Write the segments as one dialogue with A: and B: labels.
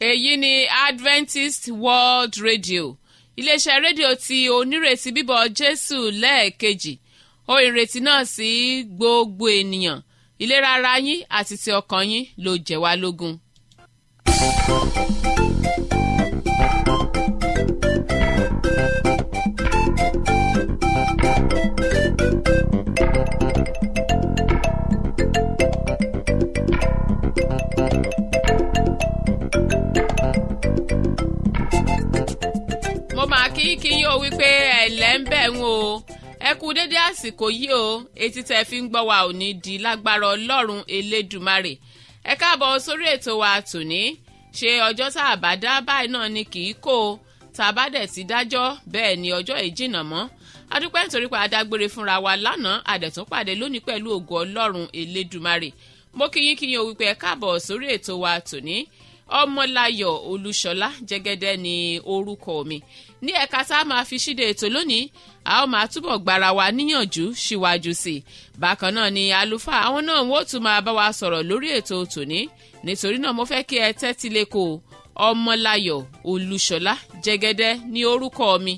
A: èyí ni adventist world radio iléeṣẹ́ rédíò tí onírètí bíbọ̀ jésù lẹ́ẹ̀kejì ó ìrètí náà sí gbogbo ènìyàn ìlera ara yín àti ti ọkàn yín ló jẹ́ wá lógún. mo máa kí kí yín o wípé ẹ̀lẹ́ ń bẹ̀ ń o ẹ kú dédé àsìkò yìí o etí tẹ́ fi ń gbọ́ wa ò ní di lágbára ọlọ́run elédùmarè ẹ káàbọ̀ sórí ètò wa tòní ṣe ọjọ́ tá a bá dá báyìí náà ni kì í kó o tá a bá dẹ̀ ti dájọ́ bẹ́ẹ̀ ni ọjọ́ yìí jìnnà mọ́ adúpẹ́ nítorí pé adágbére fúnra wa lánàá àdẹ̀tún pàdé lónìí pẹ̀lú ògo ọlọ́run elédùmarè mo kí yín kí yín o wípé ẹ káàbọ̀ sórí ètò wa tòní ọmọláyọ̀ olúṣọlá jẹ́gẹ́dẹ́ ni orúkọ mi ní ẹ̀ka tá a máa fi ṣíde ètò lónìí a ó máa túbọ̀ gbára wa níyànjú síwájú sí i bákan náà ni àlùfáà àwọn náà wọ́n tún máa bá wa sọ̀rọ̀ lórí ètò tòní nítorí náà mo fẹ́ kí ẹ tẹ́tí lẹ́kọ̀ọ́ ọmọláyọ̀ olúṣọlá jẹ́gẹ́dẹ́ ní orúkọ mi.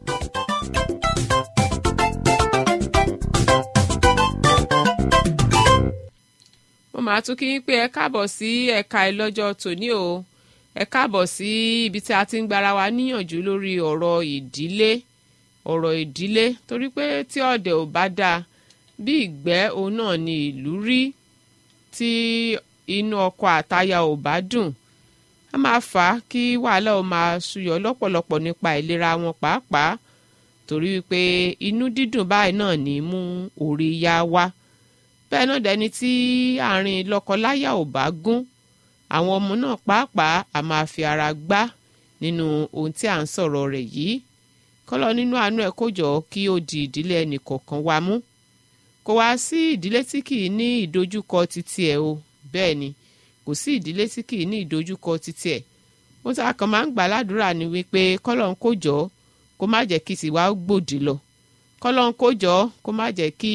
A: mo máa tún kí yín pé ẹ káàbọ̀ sí ẹ̀ka ìlọ́jọ́ tòní o ẹ káàbọ̀ sí ibi tí a ti ń gbára wa níyànjú lórí ọ̀rọ̀ ìdílé ọ̀rọ̀ ìdílé torí pé tí ọ̀dẹ̀ ò bá dáa bí ìgbẹ́ òun náà ni ìlú rí tí inú ọkọ àtaya ò bá dùn a máa fà á kí wàhálà ó máa ṣúyọ lọ́pọ̀lọpọ̀ nípa ìlera wọn pàápàá torí wípé inú dídùn báyìí náà ní mú orí yá wá bẹ́ẹ̀ náà dẹni tí àárín lọ́kọláya ò bá gún àwọn ọmọ náà pàápàá a máa fi ara gbá nínú ohun tí à ń sọ̀rọ̀ rẹ̀ yìí kọ́lọ́ nínú àánú ẹ̀ kó jọ kí ó di ìdílé ẹnì kọ̀ọ̀kan wa mú kò wá sí ìdílé tí kì í ní ìdojúkọ títí ẹ̀ o bẹ́ẹ̀ ni kò sí ìdílé tí kì í ní ìdojúkọ títí ẹ̀ ohun tí a kàn máa ń gbà ládùúrà ni wípé kọ́lọ́ ń kó jọ kó má jẹ́ kí tiwa gbòdì lọ kọ́lọ́ ń kó jọ kó má jẹ́ kí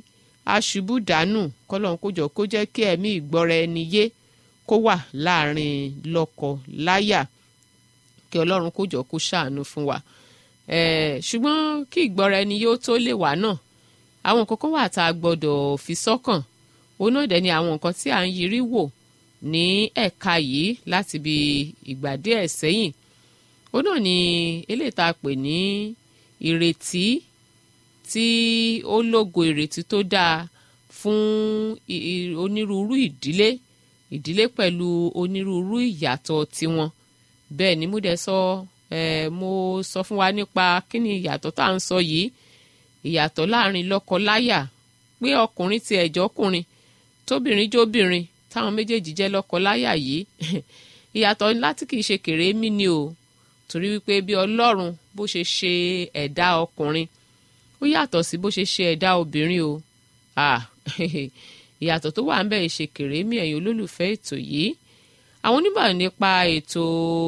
A: aṣubú dànù kọ́lọ́ ń kó jọ kó jẹ́ kí ẹ̀mí ìgbọ́ra ẹni yé kó wà láàrin lọ́kọ láyà kí ọlọ́run kó jọ kó ṣàánú fún wa ṣùgbọ́n kí ìgbọ́ra ẹni yóò tó lè wà náà àwọn nǹkan kan wà tá a gbọ́dọ̀ fi sọ́kàn òun náà dẹ̀ ni àwọn nǹkan tí à ń yiri wò ní ẹ̀ka yìí láti bí ìgbà díẹ̀ sẹ́yìn òun náà ni eléyìí tá a pè ní ìrètí tí ó lógo ìrètí tó dáa fún onírúurú ìdílé ìdílé pẹ̀lú onírúurú ìyàtọ̀ tiwọn bẹ́ẹ̀ ni mo dẹ̀ sọ ẹ̀ mo sọ fún wa nípa kí ni ìyàtọ̀ tá à ń sọ yìí ìyàtọ̀ láàrin lọ́kọ-láyà pé ọkùnrin ti ẹ̀jọ́ ọkùnrin tóbìnrin jóbìnrin táwọn méjèèjì jẹ́ lọ́kọ-láyà yìí ìyàtọ̀ láti kìí ṣe kèrémí ni o torí wípé bí ọlọ́run bó ṣe ṣe ẹ̀dá ọkùnrin ó yàtọ̀ sí bó ṣe ṣe ẹ̀dá obìnrin o ìyàtọ̀ tó wà ń bẹ̀ ṣe kèrémí ẹ̀yin olólùfẹ́ ètò yìí àwọn onímọ̀ nípa ètò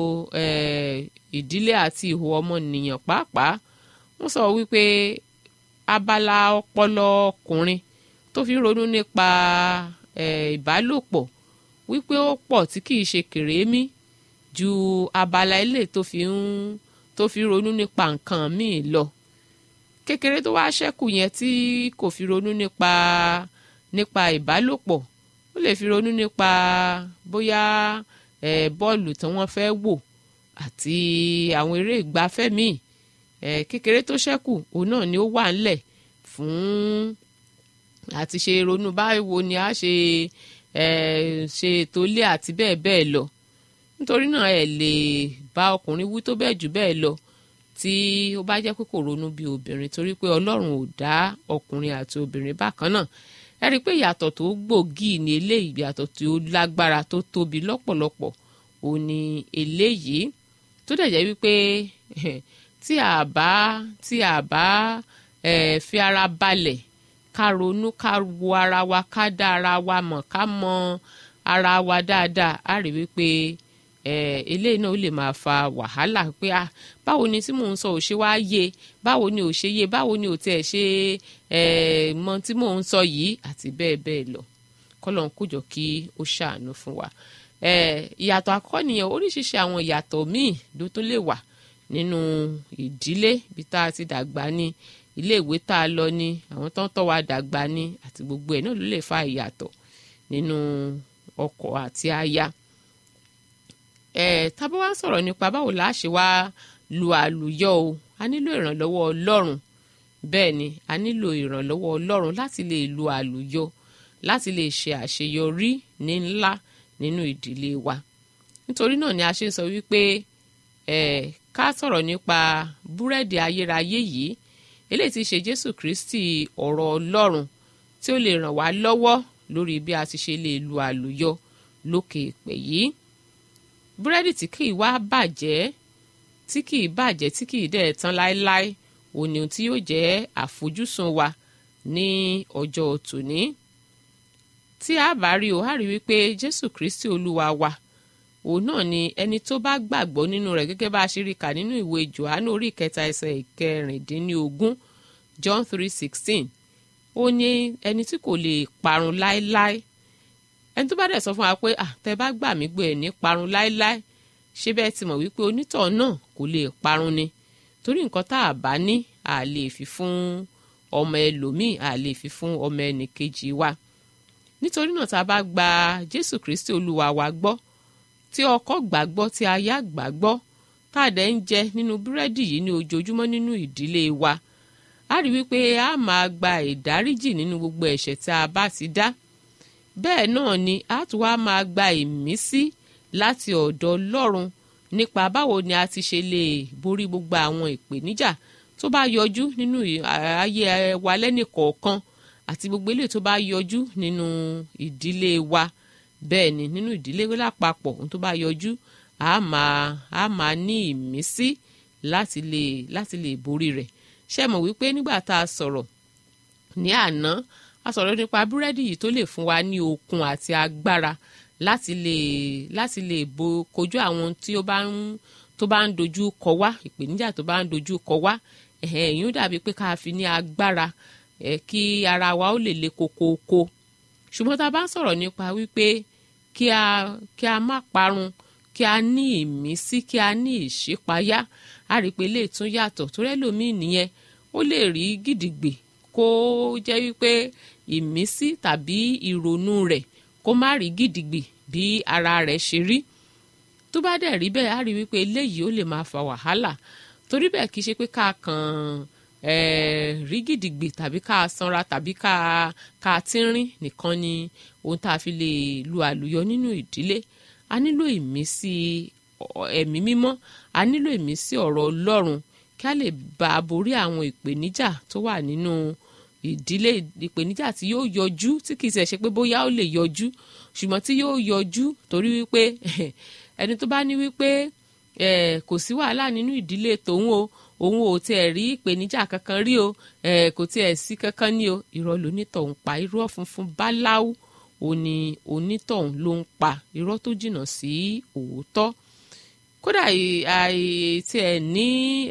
A: ìdílé àti ìhò ọmọnìyàn pàápàá wọ́n sọ wípé abala ọpọlọ ọkùnrin tó fi ń ronú nípa ìbálòpọ̀ wípé ó pọ̀ tí kìí ṣe kèrémí ju abala ilé tó fi ń tó fi ronú nípa nǹkan míì lọ kékeré tó wá ṣẹ́kù yẹn tí kò fi ronú nípa nípa ìbálòpọ̀ ó lè fi ronú nípa bóyá ẹ̀ bọ́ọ̀lù tí wọ́n fẹ́ wò àti àwọn eré ìgbafẹ́ míì ẹ̀ kékeré tó ṣẹ́kù òun náà ni ó wà ńlẹ̀ fún àti ṣe ronú báwo ni a ṣe ẹ̀ ṣe ètò ilé àti bẹ́ẹ̀ bẹ́ẹ̀ lọ nítorí náà ẹ lè bá ọkùnrin wí tó bẹ́ẹ̀ jù bẹ́ẹ̀ lọ tí ó bá jẹ́ pé kò ronú bí obìnrin torí pé ọlọ́run ò dá ọkùnrin àti obìnrin bákan náà ẹ rí i pé ìyàtọ̀ tó gbòógì ní eléyìí ìyàtọ̀ tó lágbára tó tóbi lọ́pọ̀lọpọ̀ ò ní eléyìí tó dẹ̀ jẹ́ wípé tí a bá tí a bá fi ara balẹ̀ ká ronú ká wo ara wa ká dá ara wa mọ̀ ká mọ ara wa dáadáa á rí wípé eléyìí náà ó lè máa fa wàhálà pé ah báwo ni tí mò ń sọ ò ṣe wá yé báwo ni ò ṣe yé báwo ni ò tiẹ̀ ṣe mọ tí mò ń sọ yìí àti bẹ́ẹ̀ bẹ́ẹ̀ lọ kọ́lọ́n kójọ kí ó ṣàánú fún wa ìyàtọ̀ àkọ́kọ́ nìyẹn oríṣiríṣi àwọn ìyàtọ̀ míì ló tó lè wà nínú ìdílé ibi tá a ti dàgbà ní ilé ìwé tá a lọ ní àwọn tó ń tọ́ wa dàgbà ní àti gbogbo ẹ̀ náà ló lè fa ìyàtọ̀ nínú ọkọ àti aya ẹ tábà wá ń sọ̀rọ̀ nípa báwo la ṣe wá lu àlùyọ o a nílò ìrànlọ́wọ́ ọlọ́run bẹ́ẹ̀ ni a nílò ìrànlọ́wọ́ ọlọ́run láti lè lu àlùyọ láti lè ṣe àṣeyọrí ní ńlá nínú ìdílé wa nítorí náà ni a ṣe ń sọ wípé ẹ ká sọ̀rọ̀ nípa búrẹ́dì ayérayé yìí eléyìí ti ṣe jésù kristi ọ̀rọ̀ ọlọ́run tí ó lè ràn wá lọ́wọ́ lórí bí a ti ṣe lè lu àlùyọ lókè èpè yìí búrẹ́dì tí kì í wá bàjẹ́ tí kì í bàjẹ́ tí kì í dẹ̀ tán láéláé òní tí yóò jẹ́ àfojúsùn wa ní ọjọ́ tòní tí a bá rí o a rí wípé jésù kristi olúwa wa òun náà ni ẹni tó bá gbàgbọ́ nínú rẹ̀ gẹ́gẹ́ bá a ṣe rí kà nínú ìwé johannu orí ìkẹta ẹsẹ̀ ìkẹrìndínlógún john three sixteen ó ní ẹni tí kò lè parun láéláé ẹni tó bá dẹ̀ sọ fún wa pé àtẹ bá gbà mí gbé ẹ̀ ní parun láéláé ṣé bẹ́ẹ̀ ti mọ̀ wípé onítọ̀ náà kò lè parun ni torí nǹkan tá a bá ní a lè fi fún ọmọ ẹlòmíì a lè fi fún ọmọ ẹnìkejì wa nítorí náà tá a bá gba jésù kristi olúwa wa gbọ́ tí ọkọ gbàgbọ́ tí aya gbàgbọ́ tá a dẹ̀ ń jẹ nínú búrẹ́dì yìí ní ojoojúmọ́ nínú ìdílé wa a rí wípé a máa gba ìdáríjì nínú gbogbo ẹ̀ṣẹ̀ tí a bá ti dá bẹ́ẹ̀ náà ni a tún wá máa gba ìmísí láti ọ̀dọ̀ ọlọ́run nípa báwo ni a ti ṣe lè borí gbogbo àwọn ìpèníjà tó bá yọjú nínú ayé wa lẹ́nìkọ̀ọ̀kan àti gbogbo eléyìí tó bá yọjú nínú ìdílé wa bẹ́ẹ̀ ni nínú ìdílé lápapọ̀ ohun tó bá yọjú a máa a máa ní ìmísí láti lè láti lè borí rẹ̀ ṣé mọ̀ wípé nígbà tá a sọ̀rọ̀ ní àná a sọ̀rọ̀ nípa búrẹ́dì yìí tó lè fún wa ní okun àti agbára láti lè láti lè bo kojú àwọn tí ó bá ń tó bá ń dojú kọ wá ìpèníjà tó bá ń dojú kọ wá ẹ̀yìn ó dàbí pé ká fi ní agbára ẹ̀ kí ara wa ó lè le kokoko ṣùgbọ́n tá a bá ń sọ̀rọ̀ nípa wípé kí a kí a má parun kí a ní ìmísí kí a ní ìṣípayá a rí i pé lè tún yàtọ̀ torí ẹlòmíì nìyẹn ó lè rí gidigbe kó jẹ́ wípé ìmísí tàbí ìrònú rẹ̀ kó má rí gidigbe bí ara rẹ̀ ṣe rí tó bá dẹ̀ rí bẹ́ẹ̀ á rí wípé eléyìí ó lè máa fa wàhálà torí bẹ́ẹ̀ kì í ṣe pé ká kàn rí gidigbe tàbí ká sanra tàbí ká ká tínrín nìkan ni ohun tá a fi lè lu àlùyọ nínú ìdílé a nílò ìmísí ẹ̀mí mímọ́ a nílò ìmísí ọ̀rọ̀ ọlọ́run kí a lè bá a borí àwọn ìpèníjà tó wà nínú ìdílé ìpèníjà tí yóò yọjú tí kì í ṣe ṣe pé bóyá ó lè yọjú ṣùgbọ́n tí yóò yọjú torí wípé ẹni tó bá ní wípé kò sí wàhálà nínú ìdílé tòun o òun ò tiẹ̀ rí ìpèníjà kankan rí o kò tiẹ̀ sí kankan ní o irọ́ lonítọ̀hún pa irọ́ funfun báláú òní onítọ̀hún ló ń pa irọ́ tó jìnnà sí òótọ́ kódà tiẹ̀ ní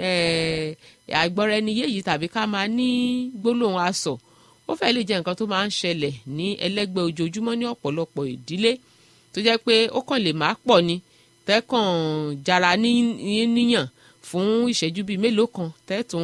A: àìgbọ́ra ẹni yé yìí tàbí ká máa ní gbólóhùn asọ̀ ó fẹ́ lè jẹ́ nǹkan tó máa ń ṣẹlẹ̀ ní ẹlẹ́gbẹ́ ojoojúmọ́ ní ọ̀pọ̀lọpọ̀ ìdílé tó jẹ́ pé ó kàn lè má pọ̀ ni tẹ́kàn jara níyàn fún ìṣẹ́jú bíi mélòó kan tẹ́tùn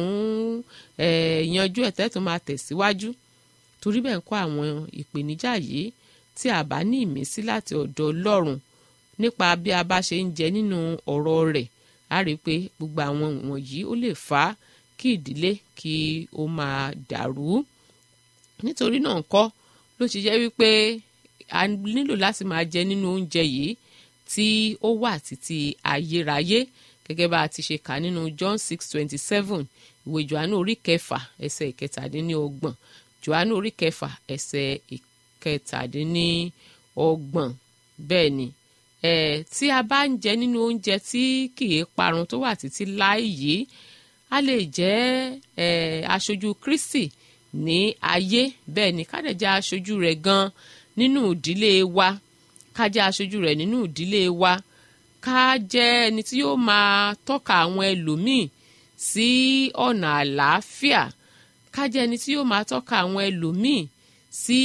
A: yanjú ẹ̀ tẹ́tùn máa tẹ̀síwájú torí bẹ́ẹ̀ ń kọ́ àwọn ìpèníjà yìí tí a bá ní ìmísí láti ọ̀dọ̀ ọlọ́run nípa bí a bá ṣe ń jẹ nínú ọ̀rọ̀ rẹ̀ a rí i pé gbogbo àwọn wọ̀nyí ó lè fà á kí ìdílé kí ó máa dàrú nítorí náà ńkọ́ ló ti jẹ́ wípé a nílò láti máa jẹ nínú oúnjẹ yìí tí ó wà títí ayérayé gẹ́gẹ́ bá a ti ṣe kà nínú John six twenty seven ìwé Jòhánù orí kẹfà ẹsẹ̀ ìkẹtàdínlọ́gbọ̀n Jòhánù orí kẹfà ẹsẹ̀ ìkẹtàdínlọ́gbọ̀n bẹ́ẹ̀ ni ẹ̀ tí a bá ń jẹ nínú oúnjẹ tí kìí parun tó wà títí láì yìí a lè jẹ́ ẹ̀ aṣojú Kristi ní ayé bẹ́ẹ̀ ni ká dẹ̀ jẹ́ aṣojú rẹ̀ gan nínú ìdílé wa ká jẹ́ aṣojú rẹ̀ nínú ìdílé wa ká jẹ́ ẹni tí yóò máa tọ́ka àwọn ẹlòmíì sí ọ̀nà àlàáfíà ká jẹ́ ẹni tí yóò máa tọ́ka àwọn ẹlòmíì sí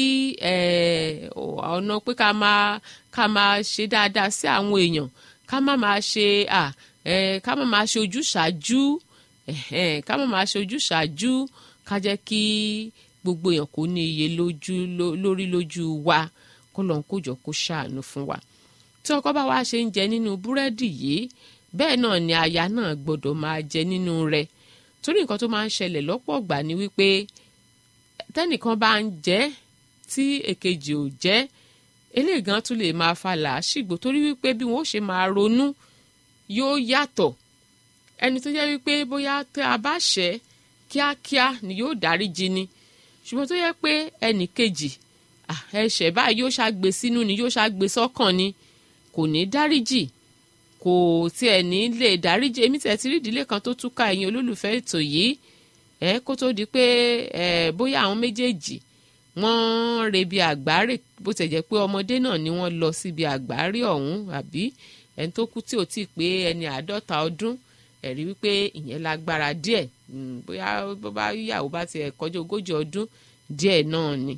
A: ọ̀nà pé ká máa ká máa ṣe dáadáa sí àwọn èèyàn ká má máa ṣe ká má máa ṣe ojúṣàájú ká má máa ṣe ojúṣàájú ká jẹ́ kí gbogbo èèyàn kò ní iye lójú lórí lójú wa kó lọ́n kó jọ kó ṣàánú fún wa tí ọkọ bá wá ṣe ń jẹ nínú búrẹ́dì yìí bẹ́ẹ̀ náà ni aya náà gbọ́dọ̀ máa jẹ nínú rẹ̀ torí nǹkan tó máa ń ṣẹlẹ̀ lọ́pọ̀ ọ̀gbà ni wípé tẹ́nìkan bá ń jẹ tí èkejì ò jẹ eléyìí gan tún lè máa fa làásìgbò torí wípé bí wọn ó ṣe máa ronú yóò yàtọ̀ ẹni tó jẹ́ wípé bóyá tẹ́ a bá ṣẹ̀ kíákíá ni yóò dáríjì ni ṣùgbọ́n tó yẹ pé ẹnì kejì ẹ̀ṣẹ̀ báyìí yóò ṣàgbé sínú ni yóò ṣàgbé sọ́kàn ni kò ní dáríjì kò tiẹ̀ ní lè dáríjì èmi tiẹ̀ ti rí ìdílé kan tó túká ẹ̀yin olólùfẹ́ ètò yìí ẹ kó tó di pé ẹ bóyá àwọn méjèèjì wọ́n rebi àgbáre bó tẹ̀ jẹ́ pé ọmọdé náà ni wọ́n lọ síbi àgbáre ọ̀hún àbí ẹni tó kú tí ò tí ì pé ẹni àádọ́ta ọdún ẹ̀rí wípé ìyẹn lágbára díẹ̀ bóyá bó bá yàwó bá tiẹ̀ kọjá ogójì ọdún díẹ̀ náà ni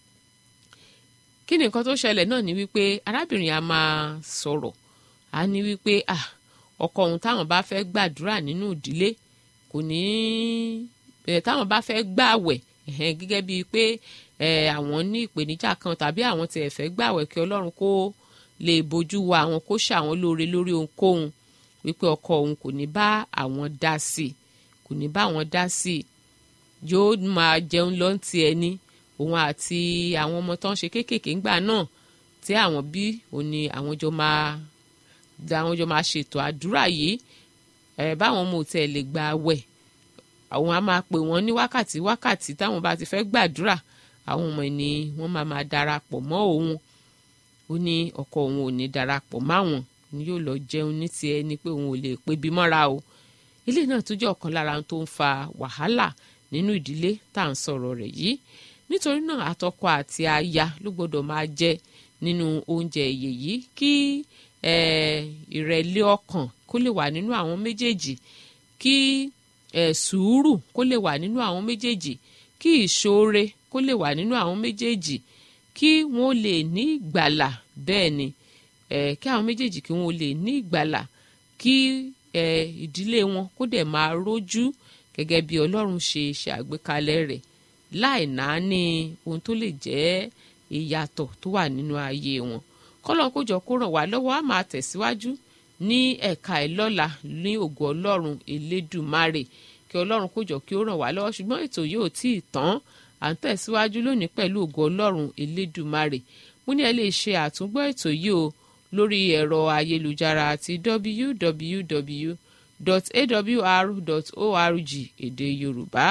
A: kí ni nǹkan tó ṣẹlẹ̀ náà ni wípé arábìnrin a máa sọ̀rọ̀ a ní wípé ah ọkọ òun táwọn bá fẹ́ gbàdúrà nínú ìdílé kò ní ẹ̀ táwọn bá fẹ́ gbàwẹ̀ gẹ́gẹ́ bíi pé àwọn ní ìpèníjà kan tàbí àwọn tiẹ̀ fẹ́ gbàwẹ̀ kí ọlọ́run kó lè bójú wa àwọn kó ṣàwọn lóore lórí ohunkóhun wípé ọkọ òun kò ní bá àwọn dá sí kò ní bá àwọn dá sí yóò máa jẹun lọ́ntì ẹni òun àti àwọn ọmọ tó ń ṣe kéékèèké ńgbà náà tí àwọn bí òun ni àwọn jọ máa àwọn jọ máa ṣètò àdúrà yìí ẹ báwọn ọmọ òtẹ lè gba àwẹ̀ àwọn á máa pè wọ́n ní wákàtí wákàtí táwọn bá ti fẹ́ gbàdúrà àwọn ọmọ ni wọ́n máa máa darapọ̀ mọ́ òun ó ní ọkọ òun ò ní darapọ̀ máwọn ni yóò lọ jẹun ní tiẹ̀ ni pé òun ò lè pebi mọ́ra o ilé náà tún jẹ́ ọ̀kan lára tó ń fa wàhálà nínú ìdílé tá à ń sọ̀rọ̀ rẹ̀ yìí nítorí náà àtọkọ àti aya ló gbọ́dọ̀ máa jẹ nínú oúnjẹ èyè yìí kí ìrẹ̀lẹ̀ ọkàn kó lè wà nínú àwọn méjèèjì kí sùúrù kó lè wà nínú àwọn méjèèjì kí ìṣoore kó lè wà nínú àwọn méjèèjì kí wọ́n lè ní ìgbàlà bẹ́ẹ̀ ni kí àwọn méjèèjì kí wọ́n lè ní ìgbàlà kí ìdílé wọn kó dẹ̀ máa rójú gẹ́gẹ́ bí Ọlọ́run ṣe ṣe àgbékalẹ̀ rẹ̀ láì náání ohun tó lè jẹ́ ìyàtọ̀ tó wà nínú ayé wọn kọ́lọ́n kó jọ kó ràn wá lọ́wọ́ á máa tẹ̀síwájú ní ẹ̀ka ẹ̀ lọ́la ní ògo ọlọ́run elédùmarè kí ọlọ́run kó jọ kí ó ràn wá lọ́wọ́ ṣùgbọ́n ètò yìí ò tí ì tán à ń tẹ̀síwájú lónìí pẹ̀lú ògo ọlọ́run elédùmarè mo ní ẹ lè ṣe àtúngbọ́ ètò yìí o lórí ẹ̀rọ ayélujára àti www.awr.org èdè yorùbá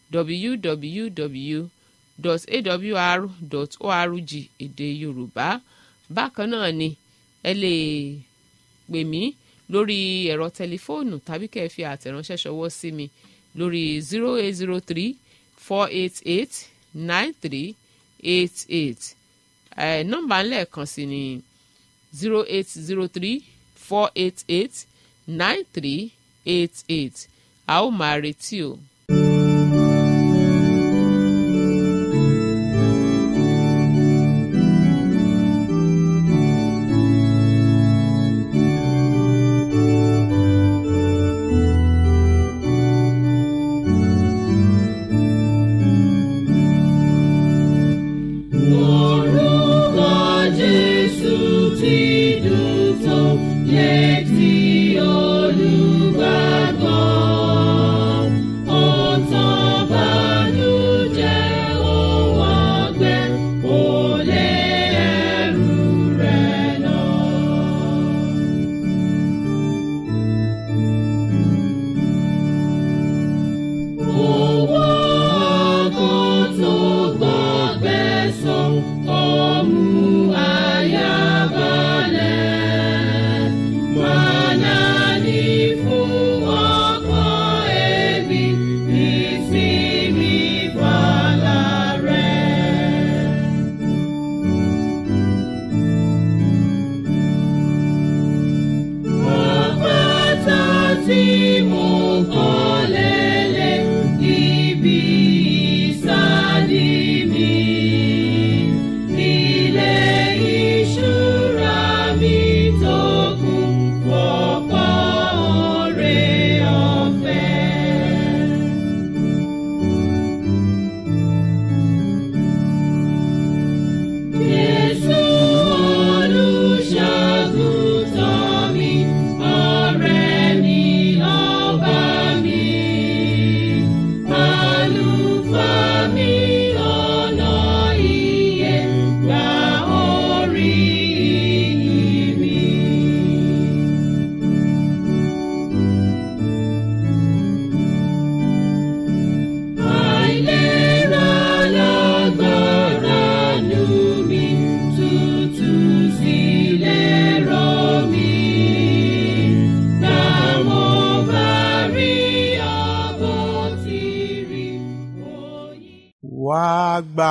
A: www.awr.org èdè yorùbá bákan náà ni ẹ lè pè mí lórí ẹ̀rọ tẹlifóònù tàbí kẹ́ ẹ fi àtẹ̀ránṣẹ́ ṣọwọ́ sí mi lórí zero eight zero three four eight eight nine three eight eight ẹ̀ nọ́mbà ńlẹ̀kan sí ni zero eight zero three four eight eight nine three eight eight a ó máa retí o.
B: Orúkọ Jésù ti dùn tó létí olùgbàgbọ́. Ó tán bànújẹ́ òun ọgbẹ́, ó lé ẹrù rẹ̀ lọ. Owó ọkàn tó gbọ́gbẹ́ sàn, ó mú àyà balẹ̀.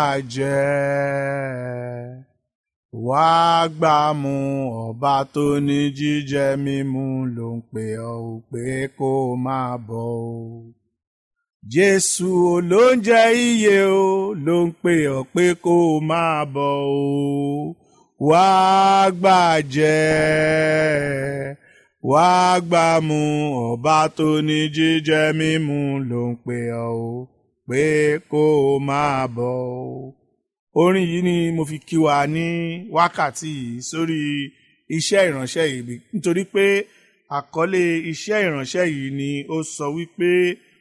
C: jẹ́ wá gbà mú ọba tó ní jíjẹ mímu ló ń pè ọ́ ò pé kó máa bọ̀ o. Jésù olóúnjẹ iye o ló ń pè ọ́ pé kó máa bọ̀ o. Wá gbà jẹ́ wá gbà mú ọba tó ní jíjẹ mímu ló ń pè ọ́ o pé kó máa bọ̀ o orin yìí ni mo fi kí wa ní wákàtí yìí sórí iṣẹ́ ìránṣẹ́ yìí nítorí pé àkọlé iṣẹ́ ìránṣẹ́ yìí ni ó sọ wípé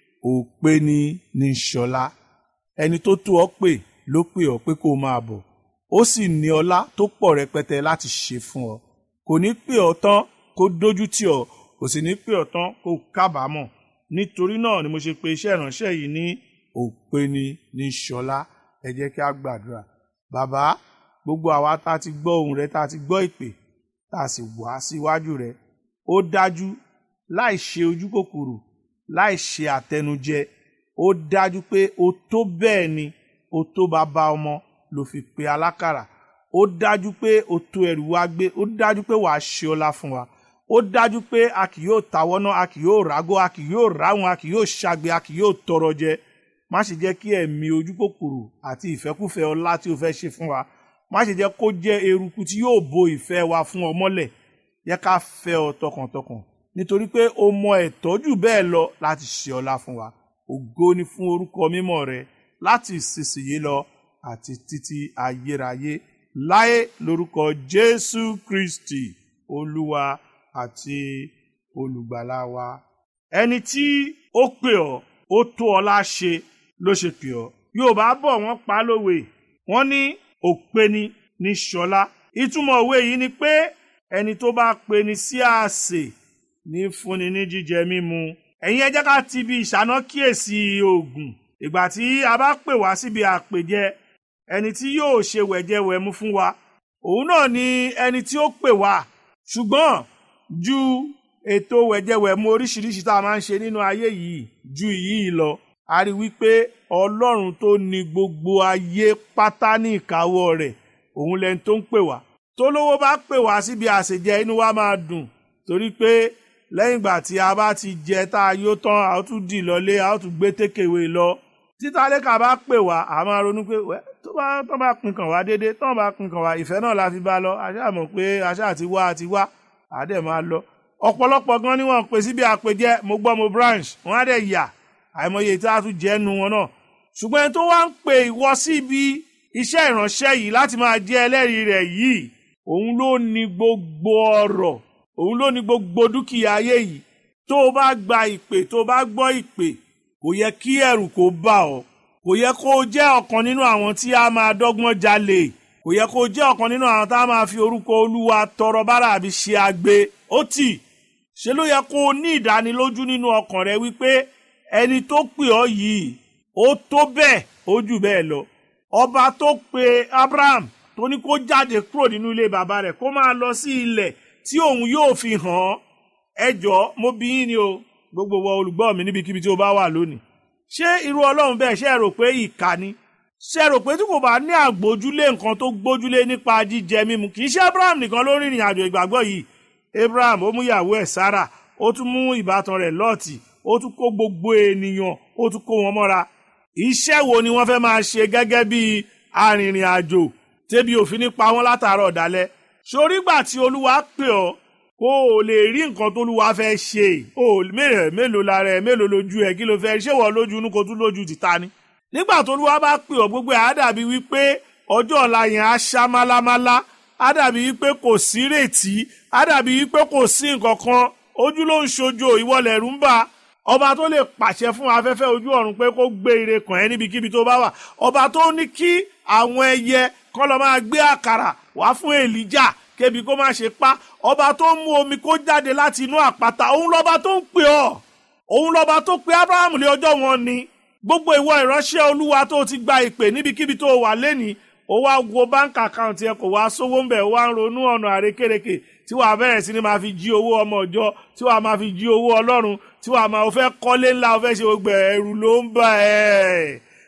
C: òpè ni ní ṣọlá ẹni tó tó ọ pè ló pè ọ pé kó máa bọ̀ ó sì ní ọlá tó pọ̀ rẹpẹtẹ láti ṣe fún ọ kò ní pè ọ tán kó dójú tì ọ kò sì ní pè ọ tán kó kábàámọ̀ nítorí náà ni mo ṣe pe iṣẹ́ ìránṣẹ́ yìí ní òpè ni ní ṣọlá ẹ jẹ́ kí a gbàdúrà bàbá gbogbo àwa tá a ti gbọ́ ohùn rẹ tá a ti gbọ́ ìpè tá a sì wá síwájú rẹ ó dájú láì ṣe ojú kòkòrò láì ṣe àtẹnujẹ ó dájú pé o tó bẹ́ẹ̀ ni o tó bàbá ọmọ ló fi pe alákàrà ó dájú pé o tó ẹrù wa gbé ó dájú pé wàá ṣe ọlá fún wa ó dájú pé a kì yóò tawọ́ náà a kì yóò rágó a kì yóò ráhùn a kì yóò ṣagbe a kì yóò tọrọ jẹ má ṣe jẹ́ kí ẹ̀mí ojú kòkòrò àti ìfẹ́kúfẹ́ ọlá tí o fẹ́ ṣe fún wa má ṣe jẹ́ kó jẹ́ eruku tí yóò bo ìfẹ́ wa fún ọ mọ́lẹ̀ yẹ ká fẹ́ ọ tọkàntọkàn nítorí pé o mọ ẹ̀tọ́ jù bẹ́ẹ̀ lọ láti ṣe ọlá fún wa ògo ni fún orúkọ mímọ́ rẹ láti ìsinsìnyí lọ àti títí ayérayé láé lórúkọ Jésù Kristi olúwa àti olùgbàlà wa ẹni tí ó pè ọ́ ó tó ọlá ṣe ló ṣe pè ọ́ yorùbá bọ̀ wọ́n pa lówe wọ́n ní òpeni ní ṣọlá ìtumọ̀ òwe yìí ni pé ẹni tó bá peni sí àsè ní fúnni ní jíjẹ mímu ẹ̀yin ẹ jẹ́ ká ti bi ìṣáná kíyèsí oògùn ìgbà tí a bá pè wá síbi àpèjẹ ẹni tí yóò ṣe wẹ̀jẹwẹ̀mu fún wa òun náà ni ẹni tí ó pè wá ṣùgbọ́n ju ètò wẹ̀jẹwẹ̀mu oríṣiríṣi tá a máa ń ṣe nínú ayé yìí ju yìí lọ a rí wípé ọlọ́run tó ní gbogbo ayé pátá ní ìkáwọ́ rẹ̀ òun lẹni tó ń pè wá tólówó bá pè wá síbi àṣejẹ inú wa máa dùn torí pé lẹ́yìn ìgbà tí a bá ti jẹ tá a yó tán a ó tún dì lọlé a ó tún gbé tékèwé lọ títàlẹ́kà bá pè wá a máa ronú pé tó bá tó bá pin kàn wá déédéé tó bá pin kàn wá ìfẹ́ náà la fi bá lọ àṣà mọ̀ pé àṣà àti wá àti wá àdẹ̀ máa lọ ọ̀pọ̀lọpọ̀ gan ni wọ́n pè síbi àpèjẹ mo gbọ́ mo branch wọ́n á dẹ̀ yà àìmọye tí a tún jẹ́ nu wọn náà ṣùgbọ́n ẹni tó wá ń pè ìwọ síbi iṣẹ́ ìránṣẹ́ yìí láti máa jẹ́ ẹlẹ́rìí rẹ̀ yìí òun ló ní gbogbo ọrọ̀ òun ló ní gbogbo dúkìá ayé yìí tó o bá gba ìpè tó o bá gbọ́ ìpè kò yẹ kí ẹ̀rù kó bà ọ́ kò yẹ kó o jẹ́ ọ̀kan nínú àwọn tí a máa dọ́gbọ́n jalè kò yẹ kó o jẹ́ ọ̀kan nínú àwọn tá a máa fi orúkọ olúwa tọrọ bára àbí ṣe agbe ó tì ṣe ló yẹ kó o ní ìdánilójú nínú ọkàn rẹ wípé ẹni tó pè ọ́ yìí ó tó bẹ́ẹ̀ ó jù bẹ́ẹ̀ lọ ọba tó pe Abraham tó ní kó jáde kúrò nínú ilé bàbá rẹ̀ kó máa lọ sí ilẹ̀ tí òun yóò fi hàn án ẹ jọ̀ọ́ mo bí yín ni o gbogbo wa olùgbọ́ mi níbikíbi tí o bá wà lónìí ṣé irú ọlọ́run bẹ́ẹ̀ ṣe rò pé ìkà ni ṣe rò pé tí kò bá ní àgbójúlé nǹkan tó gbójúlé nípa jíjẹ mímu kì í ṣe Abraham nìkan ló rìnrìn àjò ìgbàgbọ́ yìí Abraham ó mú ìyàwó ẹ̀ Sarah ó tún mú ìbátan rẹ̀ Lọ́ọ̀tì ó tún kó gbogbo ènìyàn ó tún kó wọn mọ́ra iṣẹ́ wo ni wọ́n fẹ́ máa ṣe gẹ́gẹ́ bí arìnrìn àjò tẹ́bi òfin nípa wọn látàárọ̀ dalẹ́ sórí gbà tí olúwa pè ọ́ kó o lè rí nǹkan tó olúwa fẹ́ ṣe o mélòó mélòó lára ẹ mélòó lójú ẹ kí ló fẹ́ ṣé wọ́n lójú inú kó tún lójú tìta ni. nígbà tó olúwa bá pè ọ́ gbogbo ẹ̀ á dàbí wípé ọjọ́ ọ̀la yẹn á ṣá málámálá á dàbí wípé kò sí rètí á dàbí wípé kò sí nǹkan kan ojú ló ń ṣojo ìwọlẹ̀ rú ń bà ọba tó lè pàṣẹ fún afẹ́fẹ́ ojú ọ̀run pé kó gbé ire kàn ẹ́ níbikíbi tó bá wà ọba tó ní kí àwọn ẹyẹ kọ́ lọ máa gbé àkàrà wá fún èlíjà kébi kó má ṣe pa ọba tó ń mú omi kó jáde láti inú àpáta òun lọ́ba tó ń pè ọ́ òun lọ́ba tó pe abraham lé ọjọ́ wọn ni gbogbo ìwọ ìránṣẹ́ olúwa tó ti gba ìpè níbikíbi tó wà lẹ́nìí ó wá wo báńkì àkáǹtì ẹ kò wá sówó ń bẹ̀ ó wá ń ronú ọ̀nà àrékèrèkè tí wàá bẹ̀rẹ̀ sí ni máa fi jí owó ọmọ ọjọ́ tí wàá máa fi jí owó ọlọ́run tí wàá máa fẹ́ kọ́lé ńlá ó fẹ́ ṣe gbogbo ẹ̀rù ló ń bà ẹ́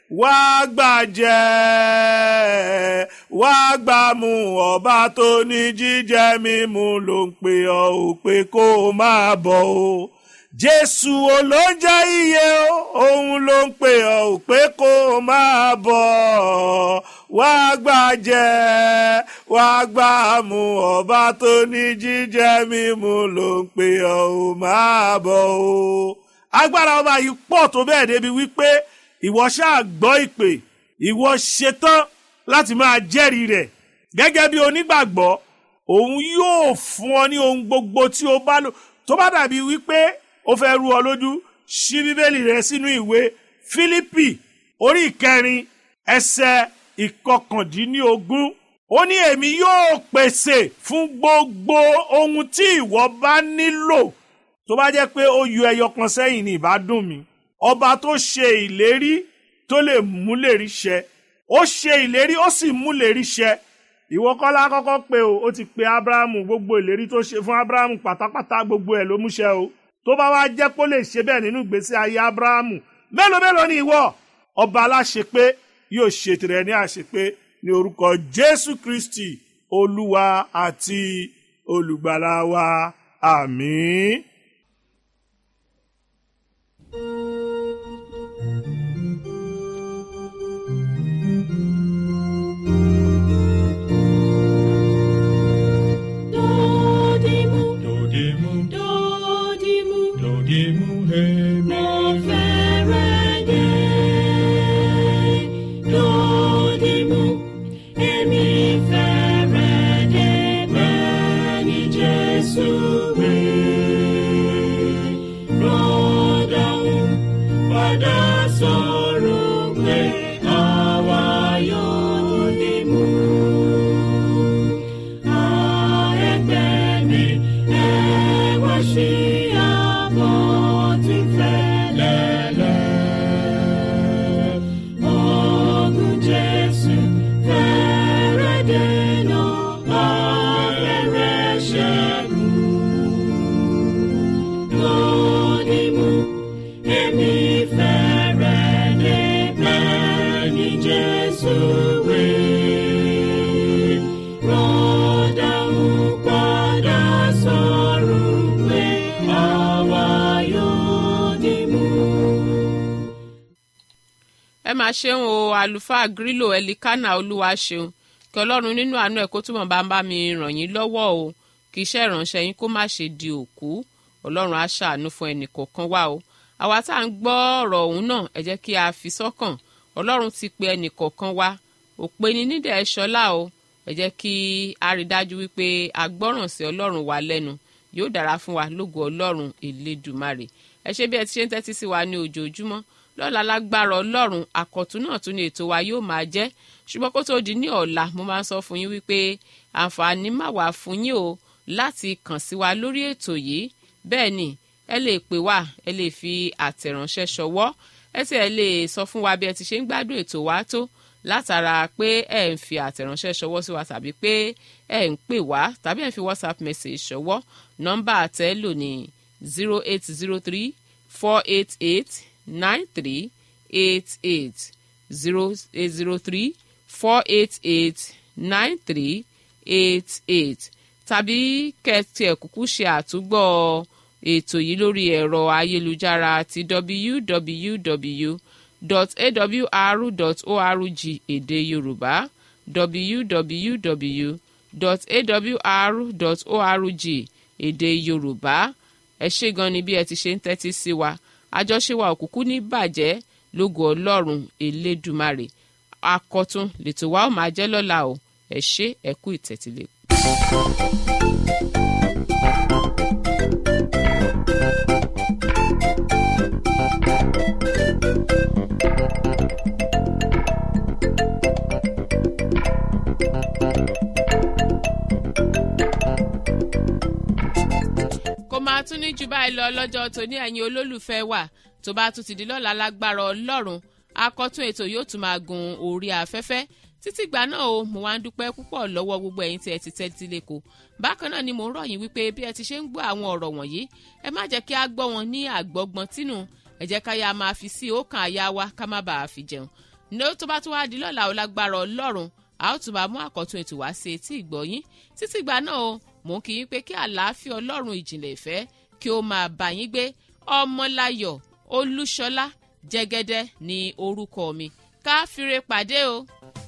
C: wá gbàjẹ́ wá gbàmú ọba tó ní jíjẹ mímu ló ń pè ọ́ ò pé kó o máa bọ̀ o jésù olóúnjẹ iye o òun ló ń pè ọ́ ò pé kó o máa bọ̀ wá gbàjẹ́ wá gbàmú ọba tó ní jíjẹ mímu ló ń pè ọ́ ò máa bọ̀ o agbára ọba yìí pọ̀ tó bẹ́ẹ̀ débi wípé ìwọ ṣáà gbọ́ ìpè ìwọ ṣetán láti máa jẹ́rìí rẹ̀ gẹ́gẹ́ bí onígbàgbọ́ òun yóò fún ọ ní ohun gbogbo tí o bá lò tó bá dàbí wípé ó fẹ́ rú ọ lójú ṣí bíbélì rẹ sínú ìwé fílípì orí ìkẹrin ẹsẹ̀ ìkọkàndínlógún ó ní èmi yóò pèsè fún gbogbo ohun tí ìwọ bá nílò tó bá jẹ́ pé ó yọ ẹyọ kan sẹ́yìn ní ìbádùn mi ọba tó ṣe ìlérí tó lè múlérí ṣẹ ó ṣe ìlérí ó sì múlérí ṣẹ ìwọ kọ́lá kọ́kọ́ pé o ó ti pe abrahamu gbogbo ìlérí tó ṣe fún abrahamu pátápátá gbogbo ẹ̀ ló múṣẹ o tó bá wá jẹ́ kó lè ṣe bẹ́ẹ̀ nínú ìgbésí ayé abrahamu mélòó mélòó ni ìwọ ọba aláṣepé yóò ṣe tirẹ̀ ní àṣepé ní orúkọ jésù kristi olúwa àti olùgbàlà wa àmín.
B: Dodimu,
D: Dodimu,
B: dodimu,
D: dodimu, hemi.
B: mo fẹ́rẹ̀ dé. Dodimu, èmi fẹ́rẹ̀ dé bẹ́ẹ̀ ni Jésù wí. Rọ́dọ̀hún padà sọ̀rọ̀ pé àwa yóò dìmú. Jesus will rọ́dà ń padà sọ̀rọ̀ pé àwa yóò dì mú.
A: ẹ máa ṣeun o àlùfáà grílò ẹlikánà olúwa ṣeun kí ọlọ́run nínú àánú ẹ̀ kó túbọ̀ bá ń bá mi ràn yín lọ́wọ́ o kí iṣẹ́ ìránṣẹ́ yín kó má ṣe di òkú ọlọ́run á ṣàánú fún ẹnì kọ̀ọ̀kan wá o àwa tá à ń gbọ́ ọ̀rọ̀ ọ̀hún náà ẹ jẹ́ kí a fi sọ́kàn ọlọ́run ti pe ẹnì kọ̀ọ̀kan wá òpè ní nídẹ̀ ṣọlá o ẹ jẹ́ kí a rí dájú wípé a gbọ́ràn sí ọlọ́run wa lẹ́nu yóò dára fún wa lógo ọlọ́run elédùmarè ẹ ṣe bí ẹ ti ṣe ń tẹ́tí sí wa ní ojoojúmọ́ lọ́la lágbára ọlọ́run àkọ́tún náà tún ní ètò wa yóò máa jẹ́ ṣùgbọ́n kó tó di ní ọ̀la mo máa ń sọ fún yín wípé àǹfààní má wà fún yín o láti kàn sí wa lórí ètò yìí bẹ́ẹ̀ ni ẹ lè pè wá ẹ lè fi àtẹ̀ránṣẹ́ ṣọwọ́ ẹ sì ẹ lè sọ fún wa bí ẹ ti ṣe ń gbádùn ètò wa tó látara pé ẹ ń fi àtẹ̀ránṣẹ́ ṣọwọ́ sí wa tàbí pé ẹ ń pè wá tàbí ẹ ń fi whatsapp message ṣọwọ́ nọ́mbà àtẹ́lò ní zero eight zero three four eight eight nine three eight eight zero eight zero three four eight eight nine three eight eight tàbí kẹ́tì ẹ̀ kúkú ṣe àtúgbọ́ ètò yìí lórí ẹ̀rọ ayélujára ti www.awr.org èdè yorùbá www.awr.org èdè yorùbá ẹ ṣé gan ni bí ẹ ti ṣe ń tẹ́tí sí wa àjọṣe wa òkùnkùn ní bàjẹ́ lógo ọlọ́run elédùmarè akọ̀tún lètò wa ó máa jẹ́ lọ́la o ẹ ṣé ẹ kú ìtẹ̀tílẹ̀. kó máa tún ní jù báyìí lọ lọ́jọ́ tòní ẹ̀yin olólùfẹ́ wa tó bá tún ti di lọ́la lágbára ọlọ́run akọ́tún ètò yóò tún máa gun orí afẹ́fẹ́ títí gbà náà o mo wá ń dúpẹ́ púpọ̀ lọ́wọ́ gbogbo ẹ̀yin tí ẹ ti tẹ́tí lẹ́kọ̀ọ́ bákan náà ni mo ń rọ̀ yín wípé bí ẹ ti ṣe ń gbọ́ àwọn ọ̀rọ̀ wọ̀nyí ẹ má jẹ́ kí a gbọ́ wọn ní àgbọ́gbọ́n tínú ẹ jẹ́ ká yá máa fi sí ọkàn àyà wa ká má bàa fi jẹun ní ó tó bá tún wá di lọ́la ó lágbára ọlọ́run a ó tún máa mú àkọ́tún ètò wá sí etí ìgbọ̀yín títí ìgbà náà o mò ń kí yín pé kí àlàáfíà ọlọ́run ìjìnlẹ̀ ìfẹ́ kí ó máa bá yín gbé ọmọláyọ̀ olúṣọlá jẹ́gẹ́dẹ́ ní orúkọ mi ká fire pàdé o.